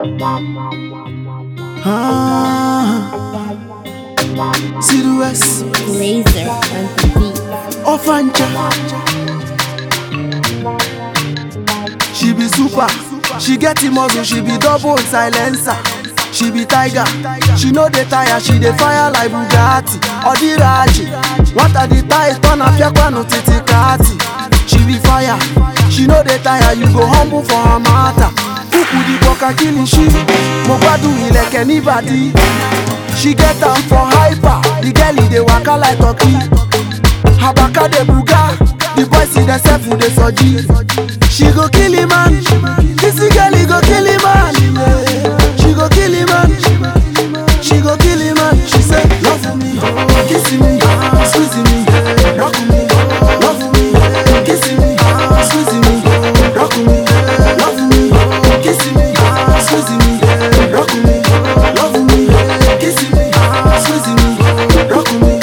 Ah, Silhouettes, Laser on the beat. Ofancha. She be super, she get the muscle, she be double silencer. She be tiger, she know the tire, she dey fire like Bugatti. Odiraji, what are the ties? Turn up your kwano titi kati. She be fire, she know the tire, you go humble for her matter. Kuku di boka kilishi, mo gbádùn ilẹ̀kẹ̀ níbàdí. She get am for hyper, the girl e dey waka like turkey. Habaka de buga, the boys see themselves dey soji. She go kill him man, this girl he go kill him man. She go kill him man, she go kill him man. She say love me, kiss me, squeeze me, rock me, love me, kiss me, squeeze me, rock me, love me, kiss me, squeeze me, rock me, love me, kiss me, squeeze me, rock me.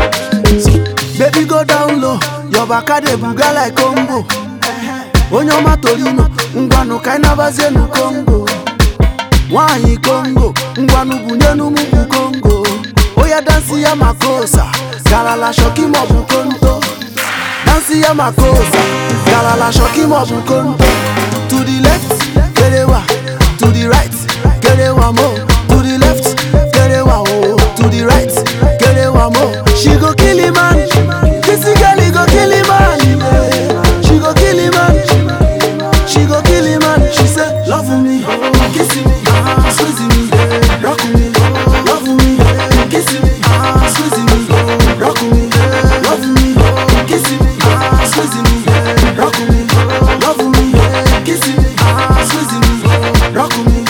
Baby go down low, your baka dey buga like Congo. Onye ọma Torino, ngwanụ ka anyị nabazienu Congo. Nwanyị Congo, ngwanụ bunyenu mugwu Congo. Oya dansi ya makosa, galala shoki maọbụ konto. Dansi ya makosa, galala shoki maọbụ konto. To the left, kerewa, to the right, kerewa mo. To the left, kerewa o. To the right, kerewa mo. She go kill him man, this girl he go kill him man. She go kill him man, she go kill him man. She say love me, kiss me, squeeze me, rock me, love me, kiss me, squeeze me, rock me, love me, kiss me, squeeze me, rock me, love me, kiss me, squeeze me, rock me.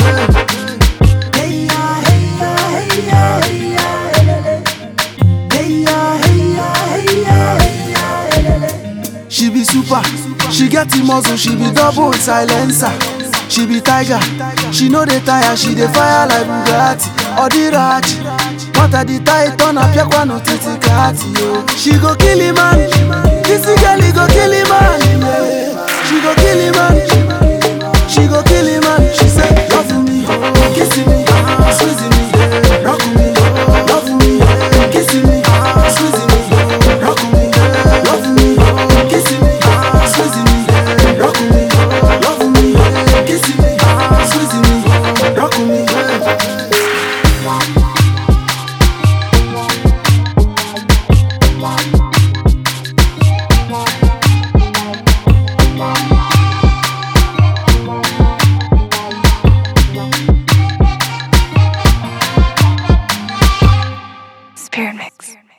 Hey ya, hey ya, hey ya, hey ya, elele. Hey ya, hey ya, hey ya, hey ya, elele. She be super, she get the muscle, she be double silencer. She be tiger, she know the tire, she dey fire like Bugatti. Odiraji, what are the tie? Turn up your kwano titi kati yo. She go kill him man, this girl he go kill him man. yeah. She go kill him man, she go kill him man. She say love me, kiss me, squeeze me, rock me, love me, kiss me, squeeze me, rock me, love me, kiss me, squeeze me, rock me, love me, kiss me, squeeze me, rock me. Spirit Mix.